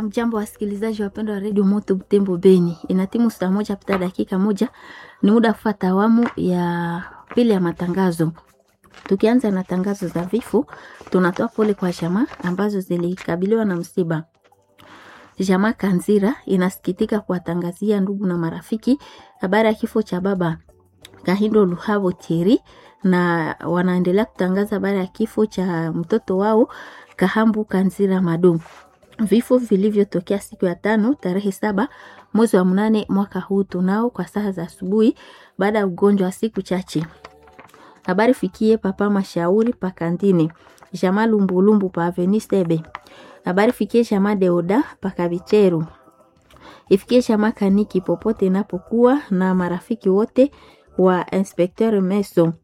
Amjambo wasikilizaji wapendwa wa redio Moto Butembo Beni, ina timu saa moja pita dakika moja, ni muda kufuata awamu ya pili ya matangazo. Tukianza na tangazo za vifo, tunatoa pole kwa jamaa ambazo zilikabiliwa na msiba. Jamaa Kanzira inasikitika kuwatangazia ndugu na marafiki habari ya kifo cha baba Kahindo Luhavo Thierry, na wanaendelea kutangaza habari ya kifo cha mtoto wao Kahambu Kanzira Madu vifo vilivyotokea siku ya tano tarehe saba mwezi wa mnane mwaka huu tunao kwa saa za asubuhi baada ya ugonjwa wa siku chache. Habari fikie papa mashauri pa kantini jama lumbulumbu pa aveni sebe. Habari fikie jama deoda pa kabicheru ifikie jama kaniki popote inapokuwa na marafiki wote wa inspecteur Meso.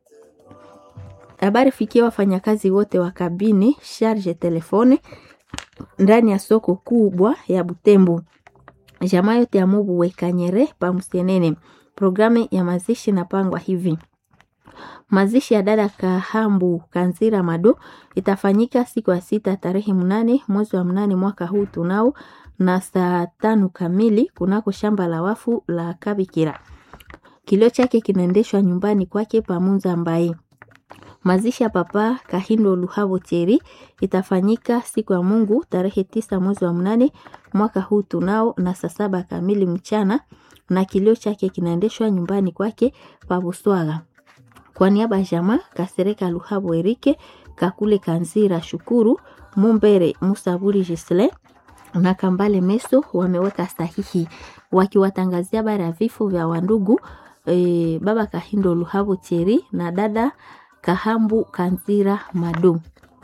Habari fikie wafanyakazi wote wa kabini charge telefone ndani ya soko kubwa ya Butembo. Jamaa yote ya Mubu Wekanyere pa Msenene. Programu ya mazishi napangwa hivi: mazishi ya dada Kahambu Kanzira Mado itafanyika siku ya sita tarehe mnane mwezi wa mnane mwaka huu tunao na saa tano kamili kunako shamba la wafu la Kabikira. Kilio chake kinaendeshwa nyumbani kwake Pamunza Mbai. Mazishi ya papa Kahindo Luhavo Thierry itafanyika siku ya Mungu tarehe tisa mwezi wa mnane mwaka huu tunao na saa saba kamili mchana, na kilio chake kinaendeshwa nyumbani kwake pa Buswaga. Kwa niaba ya jamaa Kasereka Luhavo Erike Kakule Kanzira Shukuru Mumbere Musaburi Gisle na Kambale Meso wameweka sahihi wakiwatangazia habari ya vifo vya wandugu e, baba Kahindo Luhavo Thierry na dada Kahambu Kanzira Madu.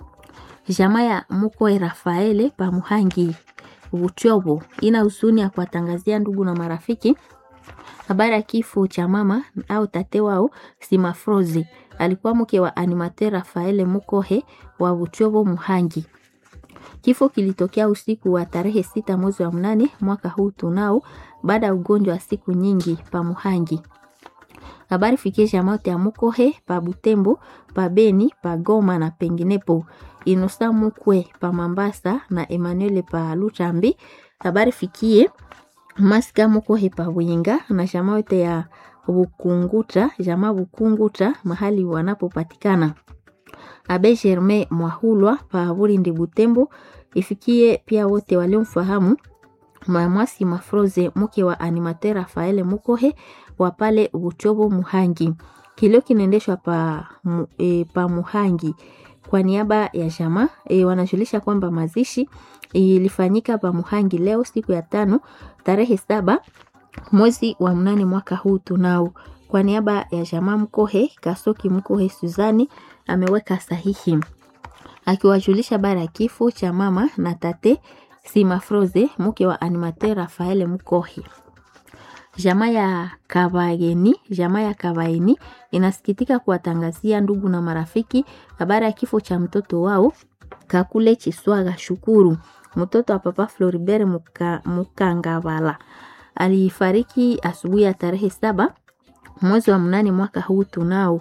Jamaa ya Mukwe Rafaele Pamuhangi Butyobo ina huzuni ya kuwatangazia ndugu na marafiki habari ya kifo cha mama au tate wao Simafrozi, alikuwa mke wa animateur Rafaele Mukohe wa Butyobo Muhangi. Kifo kilitokea usiku wa tarehe sita mwezi wa mnane mwaka huu tunao, baada ya ugonjwa wa siku nyingi pa Muhangi. Habari fikie jamaa ya Mukohe pa Butembo, pa Beni, pa Goma na penginepo. Inosa Mukwe pa Mambasa na Emmanuel pa Lutambi. Habari fikie Masika Mukohe pa Winga na jamaa yote ya Bukunguta, jamaa Bukunguta mahali wanapopatikana. Abe Germain Mwahulwa pa Burindi Butembo. Ifikie pia wote waliomfahamu Mamwasi Mafroze mke wa animateur Rafaele Mukohe wa pale Buchobo Muhangi. Kilio kinaendeshwa pa, e, pa Muhangi kwa niaba ya jamaa e, wanajulisha kwamba mazishi ilifanyika pa Muhangi leo siku ya tano tarehe saba mwezi wa mnane mwaka huu tunao. Kwa niaba ya jamaa Mkohe Kasoki Mkohe Suzani ameweka sahihi akiwajulisha bara ya kifo cha mama na tate Simafroze mke wa animateur Rafaele Mkohe. Jamaa ya Kabaeni, jamaa ya Kabaeni inasikitika kuwatangazia ndugu na marafiki habari ya kifo cha mtoto wao Kakule Chiswaga Shukuru, mtoto wa papa Floribert Muka, Mukangavala. Alifariki asubuhi ya tarehe saba mwezi wa mnane mwaka huu tunao,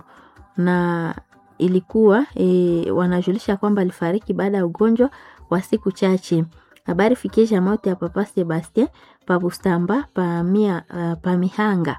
na ilikuwa e, wanajulisha kwamba alifariki baada ya ugonjwa wa siku chache. Habari fikie jamaa yote ya papa Sebastien pa Bustamba pa, mia, uh, pa Mihanga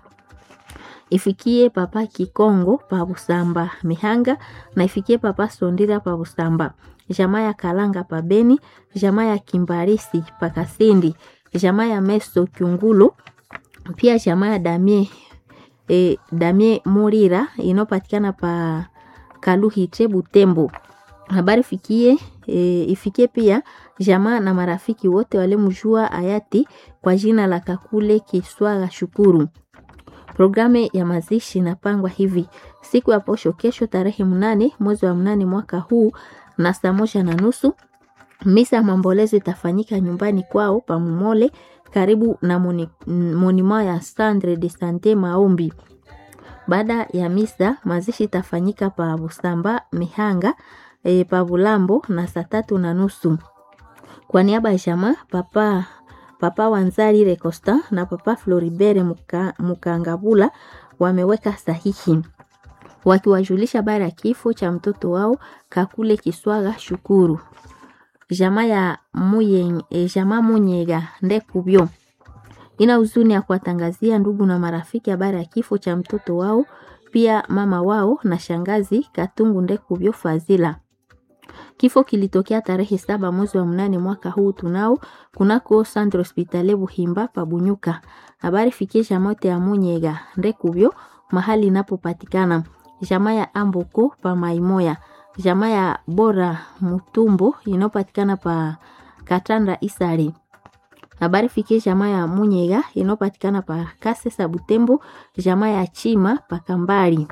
ifikie papa Kikongo pa Busamba Mihanga na ifikie papa Sondira pa Busamba, jamaa ya Kalanga pa Beni, jamaa ya Kimbarisi pa Kasindi, jamaa ya Meso Kyungulu, pia jamaa ya Damie e, Damie Murira inopatikana pa Kaluhite Butembo. Habari fikie e, ifikie pia jamaa na marafiki wote walimjua hayati kwa jina la Kakule Kiswaga Shukuru. Programu ya mazishi inapangwa hivi: siku ya posho, kesho tarehe mnane mwezi wa mnane mwaka huu na saa moja na nusu misa ya maombolezo itafanyika nyumbani kwao Pamumole, karibu na monima ya Sandre de Sante Maombi. Baada ya misa, mazishi itafanyika pa Busamba Mihanga e, pa Bulambo na saa tatu na nusu. Kwa niaba ya jamaa papa papa Wanzari Recosta na papa Floribert Muka, Mukangabula wameweka sahihi wakiwajulisha habari ya kifo cha mtoto wao Kakule Kiswaga Shukuru. jamaa ya muye, e, jamaa Munyega Ndekubyo ina huzuni ya kuwatangazia ndugu na marafiki habari ya kifo cha mtoto wao, pia mama wao na shangazi Katungu Ndekubyo Fazila. Kifo kilitokea tarehe saba mwezi wa mnane mwaka huu tunao kunako Centre Hospitalier Buhimba Pabunyuka. Habari fikie jamote ya Munyega Ndekubyo mahali inapopatikana jamaa ya Amboko pa Maimoya, jamaa ya Bora Mutumbo inayopatikana pa Katanda Isari. Habari fikie jamaa ya Munyega inayopatikana pa Kasesa Butembo, jamaa ya Chima pa Kambali.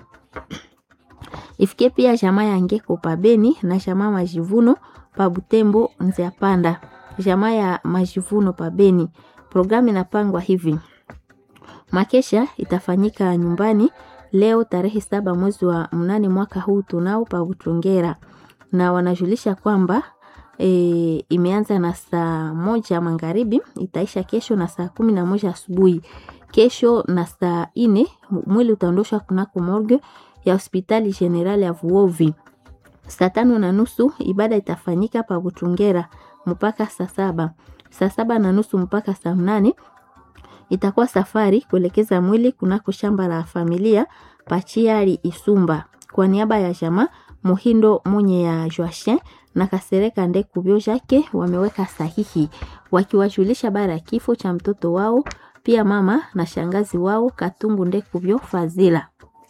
Ifikie pia jamaa ya Ngeko pa Beni na jamaa Majivuno pa Butembo Nzia Panda, jamaa ya Majivuno pa Beni. Programu inapangwa hivi: makesha itafanyika nyumbani leo tarehe saba mwezi wa mnane mwaka huu tunao pa Butungera, na wanajulisha kwamba e, imeanza na saa moja magharibi itaisha kesho na saa kumi na moja asubuhi. Kesho na saa ine mwili utaondoshwa kunako morgue ya hospitali general ya Vuovi. Saa tano na nusu ibada itafanyika pa Butungera mpaka saa saba. Saa saba na nusu mpaka saa mnane itakuwa safari kuelekeza mwili kunako shamba la familia Pachiari Isumba. Kwa niaba ya jamaa Muhindo Munye ya Joachin na Kasereka Ndekubyo Jake wameweka sahihi wakiwajulisha bara ya kifo cha mtoto wao, pia mama na shangazi wao Katungu Ndekubyo Fazila.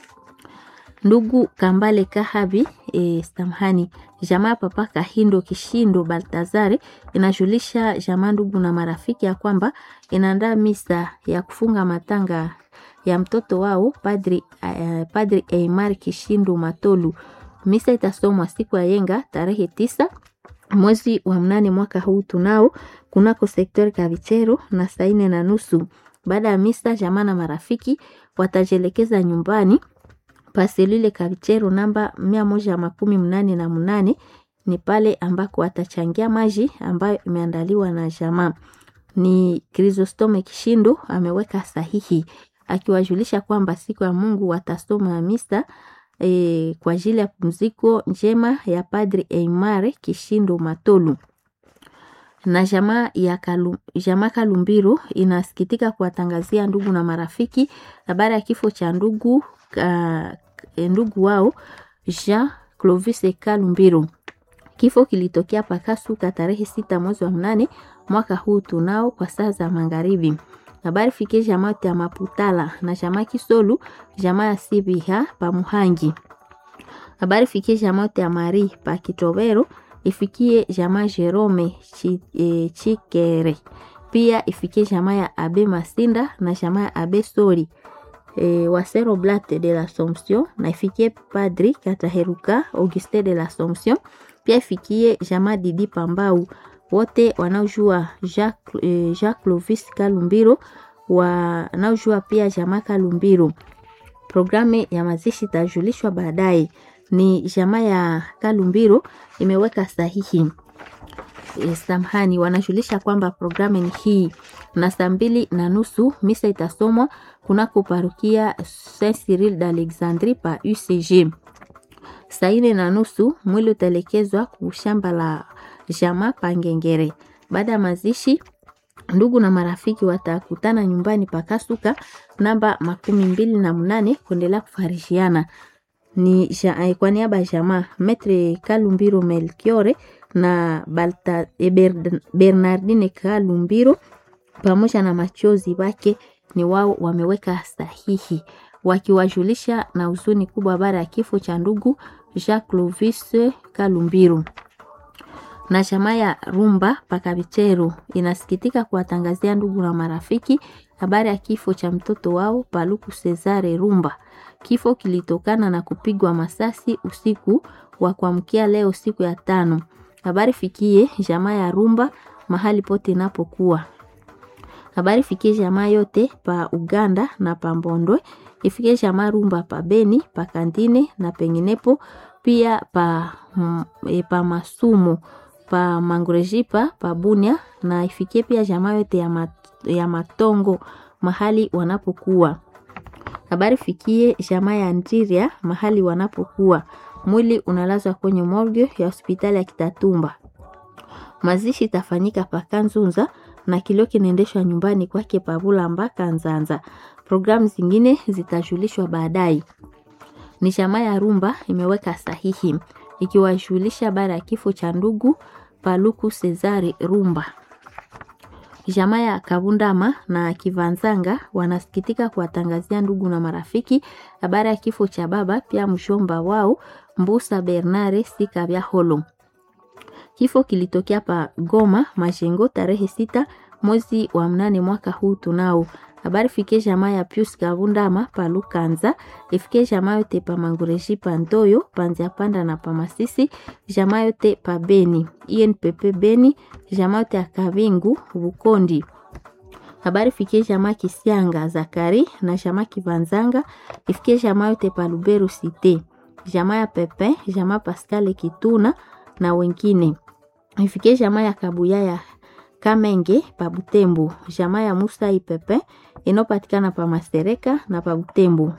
Ndugu Kambale Kahabi e, samhani jamaa papa Kahindo Kishindo Baltazari inajulisha jamaa, ndugu na marafiki ya kwamba inaandaa misa ya kufunga matanga ya mtoto wao Padri, uh, Padri Eimar Kishindo Matolu. Misa itasomwa siku ya yenga tarehe tisa mwezi wa mnane mwaka huu tunao kunako sektori Kavichero na saa nne na nusu. Baada ya misa, jamaa na marafiki watajielekeza nyumbani paselule Kavichero namba mia moja makumi mnane na mnane ni pale ambako watachangia maji ambayo imeandaliwa na jamaa. Ni Chrysostome Kishindo ameweka sahihi akiwajulisha kwamba siku ya Mungu watasoma misa e, kwa ajili ya pumziko njema ya Padri Eimare Kishindo Matolu na jamaa ya Kalu, jamaa Kalumbiro inasikitika kuwatangazia ndugu na marafiki habari ya kifo cha ndugu ka, ndugu wao Jean Clovis Kalumbiro. Kifo kilitokea Pakasuka tarehe sita mwezi wa mnane mwaka huu tunao kwa saa za magharibi. Habari fikie jamaa ya Maputala na jamaa Kisolu, jamaa ya Sibiha pa Muhangi. Habari fikie jamaa ya Mari pa Kitobero, ifikie jamaa Jerome Chi, e, Chikere. Pia ifikie jamaa ya Abe Masinda na jamaa ya Abe Sori e, Wasero Blate de l'Assomption na ifikie Padri Kataheruka Auguste de l'Assomption. Pia ifikie jamaa Didi Pambau wote wanaojua Jacques, eh, Jacques Clovis Kalumbiro wanaojua pia jamaa Kalumbiro. Programu ya mazishi itajulishwa baadaye. Ni jamaa ya Kalumbiro imeweka sahihi. E, samhani wanajulisha kwamba programu ni hii, na saa mbili na nusu misa itasomwa kunako parukia Saint Cyril d'Alexandrie pa UCG. Saa ine na nusu mwili utaelekezwa kushamba la jamaa Pangengere. Baada ya mazishi, ndugu na marafiki watakutana nyumbani pakasuka namba makumi mbili na mnane kuendelea kufarishiana. Ni ja, kwa niaba ya jamaa Metre Kalumbiro Melchiore na Balta, e, Bernardine Kalumbiro pamoja na machozi wake ni wao wameweka sahihi wakiwajulisha na huzuni kubwa baada ya kifo cha ndugu Jacques Clovis Kalumbiro na chama ya Rumba Pakabichero inasikitika kuwatangazia ndugu na marafiki habari ya kifo cha mtoto wao Paluku Cesare Rumba. Kifo kilitokana na kupigwa masasi usiku wa kuamkia leo siku ya tano. Habari fikie jamaa ya Rumba mahali pote inapokuwa. Habari fikie jamaa yote pa Uganda na pa Mbondwe, ifikie jamaa Rumba pa Beni, pa Kandine na penginepo pia pa, mm, e, pa Masumo pa Mangurejipa pa Bunia na ifikie pia jamaa yote ya, mat, ya Matongo mahali wanapokuwa. Habari fikie jamaa ya Ndiria mahali wanapokuwa. Mwili unalazwa kwenye morgue ya hospitali ya Kitatumba. Mazishi itafanyika Pakanzunza na kilio kinaendeshwa nyumbani kwake Pabulamba Kanzanza. Programu zingine zitajulishwa baadaye. Ni chama ya Rumba imeweka sahihi ikiwashughulisha baada ya kifo cha ndugu Paluku Cesare Rumba. Jamaa ya Kabundama na Kivanzanga wanasikitika kuwatangazia ndugu na marafiki habari ya kifo cha baba pia mshomba wao Mbusa Bernare Sikabya Holo. Kifo kilitokea pa Goma Majengo tarehe sita mwezi wa mnane mwaka huu tunao. Habari fike jamaa ya Pius Kabundama pa Lukanza, ifike jamaa yote pa Mangureji pa Ntoyo, panzia panda na pa Masisi, jamaa yote pa Beni, INPP Beni, jamaa yote ya Kabingu Bukondi. Habari fike jamaa Kisianga Zakari na jamaa Kivanzanga, ifike jamaa yote pa Luberu Cité, jamaa ya Pepe, jamaa Pascal Kituna na wengine. Ifike jamaa ya Kabuya ya Kamenge pa Butembo, jamaa ya Musa Ipepe inayopatikana pa Mastereka na pa Butembo.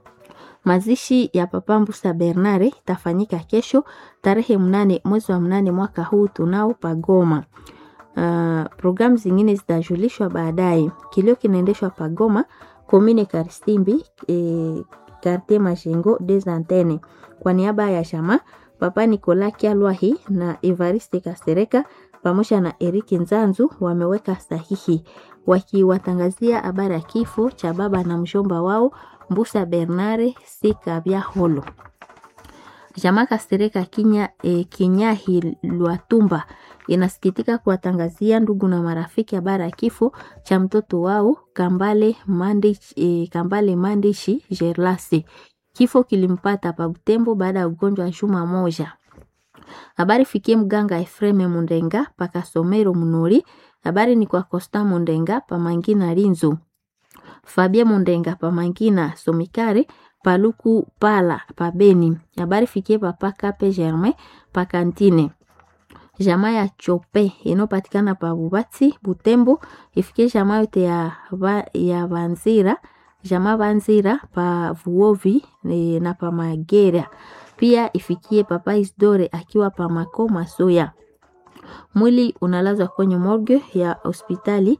Mazishi ya Papa Mbusa Bernare itafanyika kesho tarehe mnane mwezi wa mnane mwaka huu tunao pa Goma. Uh, programu zingine zitajulishwa baadaye. Kilio kinaendeshwa pa Goma, Komine Karistimbi, e, Quartier Majengo des Antennes. Kwa niaba ya chama Papa Nicolas Kialwahi na Evariste Kasereka pamoja na Eric Nzanzu wameweka sahihi wakiwatangazia habari ya kifo cha baba na mshomba wao Mbusa Bernare Sikabya Holo. Jamaa Kasereka Kinya, e, Kinyahi Lwatumba inasikitika kuwatangazia ndugu na marafiki habari ya kifo cha mtoto wao Kambale Mandishi, e, Kambale Mandishi Gerlasi. Kifo kilimpata pa Butembo baada ya ugonjwa wa juma moja. Habari fikie mganga Efreme Mundenga paka Somero Munori. Habari ni kwa Costa Mundenga pa Mangina Linzo. Fabie Mundenga pa Mangina Somikare Paluku Pala pa Beni. Habari fikie papa Kape Germain pa Kantine. Jamaa ya Chope inopatikana pa Bubati Butembo ifikie jamaa yote ya, ya Banzira jamaa Banzira pa Vuovi e, na pa Magera pia ifikie papa Isdore akiwa pa Mako Masoya. Mwili unalazwa kwenye morgue ya hospitali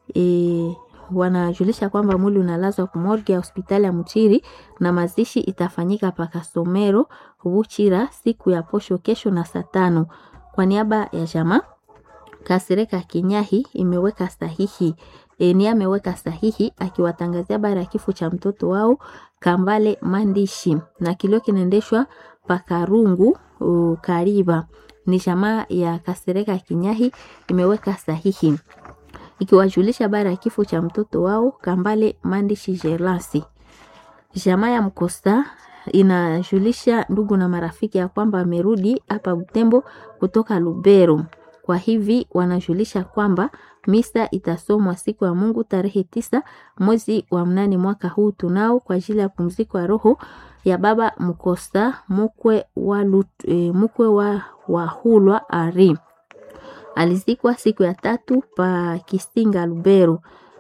e, wanajulisha kwamba mwili unalazwa kwa morgue ya hospitali ya Mchiri na mazishi itafanyika pa Kasomero Buchira siku ya posho kesho na saa tano. Kwa niaba ya jamaa Kasireka Kinyahi imeweka sahihi e, ni ameweka sahihi akiwatangazia habari ya kifo cha mtoto wao Kambale Mandishi na kilio kinaendeshwa Pakarungu uh, Kariba. Ni jamaa ya Kasireka Kinyahi imeweka sahihi ikiwajulisha habari ya kifo cha mtoto wao Kambale Mandishi Jelasi. Jamaa ya Mkosta inajulisha ndugu na marafiki ya kwamba amerudi hapa Butembo kutoka Lubero. Kwa hivi wanajulisha kwamba misa itasomwa siku ya Mungu tarehe tisa mwezi wa mnane mwaka huu tunao kwa ajili ya pumziko ya roho ya baba Mkosta mukwe wa, Lut, e, mukwe wa, wa Hulwa Ari alizikwa siku ya tatu pa Kisinga Lubero.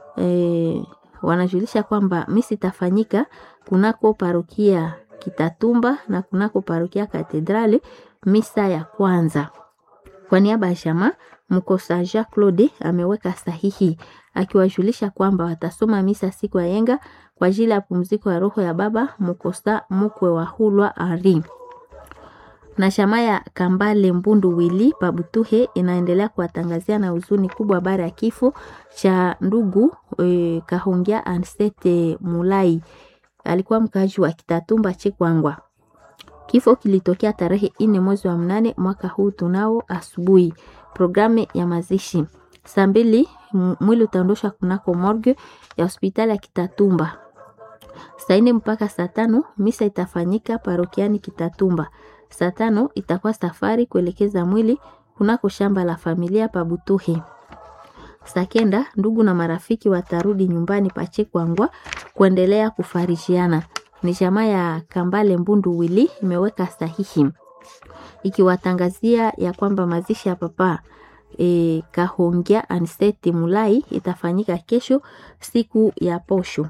E, wanajulisha kwamba misi itafanyika kunako parokia Kitatumba na kunako parokia Katedrali misa ya kwanza. Kwa niaba ya jamaa Mkosa Jacques Claude ameweka sahihi akiwajulisha kwamba watasoma misa siku ya yenga kwa ajili ya pumziko ya roho ya baba Mkosa mukwe wa Hulwa Ari na chama ya Kambale Mbundu Wili Pabutuhe inaendelea kuwatangazia na huzuni kubwa habari ya kifo cha ndugu e, Kahongia Ansete Mulai, alikuwa mkaaji wa Kitatumba Chikwangwa. Kifo kilitokea tarehe ine mwezi wa mnane mwaka huu tunao asubuhi. Programu ya mazishi saa mbili mwili utaondoshwa kunako morgue ya hospitali ya Kitatumba. Saa ine mpaka saa tano misa itafanyika parokiani Kitatumba. Saa tano itakuwa safari kuelekeza mwili kunako shamba la familia Pabutuhe. Saa kenda ndugu na marafiki watarudi nyumbani Pachekwangwa kuendelea kufarijiana. Ni jamaa ya Kambale Mbundu Wili imeweka sahihi ikiwatangazia ya kwamba mazishi ya papa e, Kahongia Anseti Mulai itafanyika kesho siku ya posho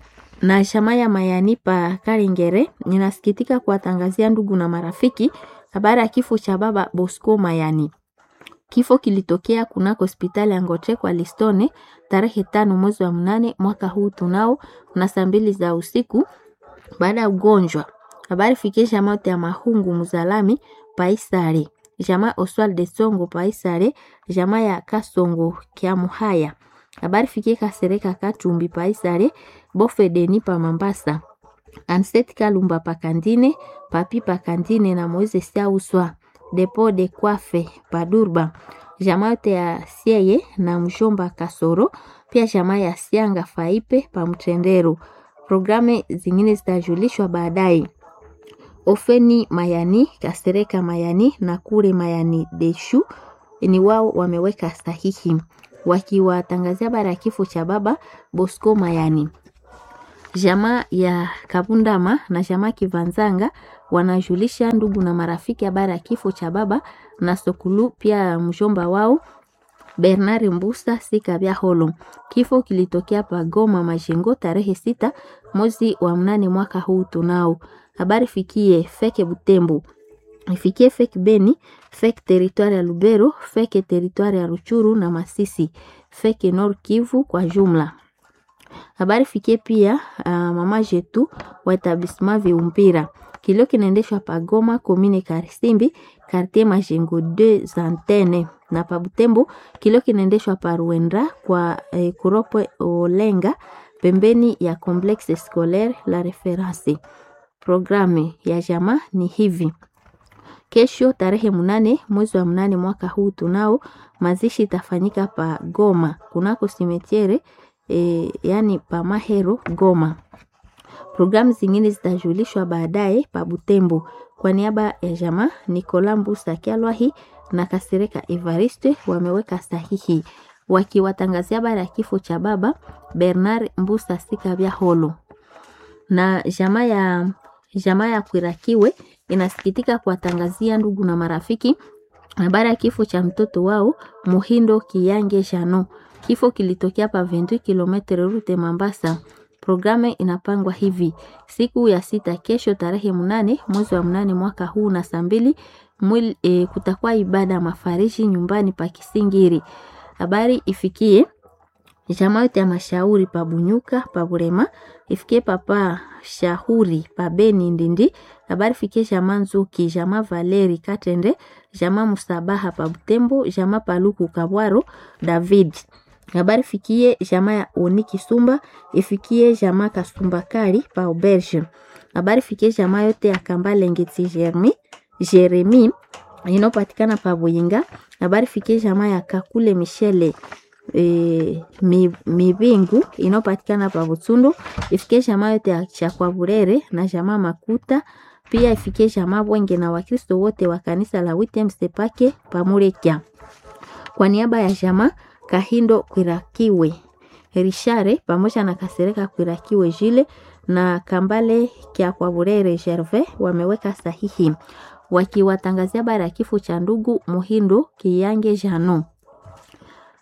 na shama ya mayani pa Karingere inasikitika kuwatangazia ndugu na marafiki Habari ya kifo cha baba Bosco Mayani. Kifo kilitokea kunako hospitali ya Ngotre kwa Listone tarehe tano mwezi wa mnane mwaka huu tunao na saa mbili za usiku baada ya ugonjwa. Habari fikie jamaa yote ya Mahungu Mzalami Paisare, jamaa Oswald de Songo Paisare, jamaa ya Kasongo Kiamuhaya. Habari fikie Kasereka Katumbi Paisare, Bofe Deni pa Mambasa. Anset Kalumba Pakandine, Papi Pakandine na Moise Siauswa, Depo de Kwafe Padurba, jamaa yote ya Sieye na Mjomba Kasoro, pia jamaa ya Sianga Faipe pa Mtendero. Programu zingine zitajulishwa baadaye. Ofeni Mayani, Kasereka Mayani na Kure Mayani Deshu ni wao wameweka sahihi wakiwatangazia habari ya kifo cha baba Bosco Mayani. Jamaa ya Kabundama na jamaa Kivanzanga wanajulisha ndugu na marafiki habari ya kifo cha baba na Sokulu, pia mjomba wao Bernard Mbusa Sikabya Holo. Kifo kilitokea pa Goma Majengo tarehe sita mwezi wa mnane mwaka huu tunao. Habari fikie feke Butembo ifikie feke Beni, feke teritwari ya Lubero, feke teritwari ya Ruchuru na Masisi, feke Nord Kivu kwa jumla. Habari fikie pia uh, mama jetu wa etablissement Viumpira. Kilio kinaendeshwa pa Goma komine Karisimbi quartier Majengo 2 Antenne na pa Butembo kilio kinaendeshwa pa Ruenda kwa eh, Kuropwe Olenga pembeni ya complexe scolaire la reference. Programu ya jamaa ni hivi: kesho tarehe munane mwezi wa mnane mwaka huu tunao mazishi itafanyika pa Goma kunako simetiere e, yani pa Mahero Goma. Programu zingine zitajulishwa baadaye pa Butembo. Kwa niaba ya jamaa Nicola Mbusa Kyalwahi na Kasireka Evariste wameweka sahihi wakiwatangazia habari ya kifo cha baba Bernard Mbusa Sikabya Holo na jamaa ya jamaa ya Kwirakiwe inasikitika kuwatangazia ndugu na marafiki habari ya kifo cha mtoto wao Muhindo Kiyange Jano. Kifo kilitokea pa 28 km rute Mambasa. Programu inapangwa hivi: siku ya sita, kesho tarehe mnane mwezi wa mnane mwaka huu na saa mbili mwili e, kutakuwa ibada ya mafarishi nyumbani pa Kisingiri. Habari ifikie jamaa yote ya mashauri pa Bunyuka pa Burema, ifikie papa shauri pa Beni Ndindi. Habari fikie jamaa Nzuki, jamaa Valeri Katende, jamaa Musabaha pa Butembo, jamaa Paluku Kabwaro David. Habari fikie jamaa ya Oni Kisumba, ifikie jamaa Kasumba Kali pa Auberge. Habari fikie jamaa yote ya Kambale Ngeti Jeremi Jeremi inayopatikana pa Buyinga. Habari fikie jamaa ya Kakule Michele e, Mibingu inayopatikana pa Butsundu. Ifikie jamaa yote ya Chakwa Burere na jamaa Makuta. Pia ifikie jamaa Bwenge na Wakristo wote wa kanisa la Witem Sepake pa Murekia. Kwa niaba ya jamaa Kahindo Kwirakiwe Rishare pamoja na Kasereka Kwirakiwe Jile na Kambale Kya kwa Burere Gervais wameweka sahihi wakiwatangazia habari ya kifo cha ndugu Muhindo Kiyange Jano.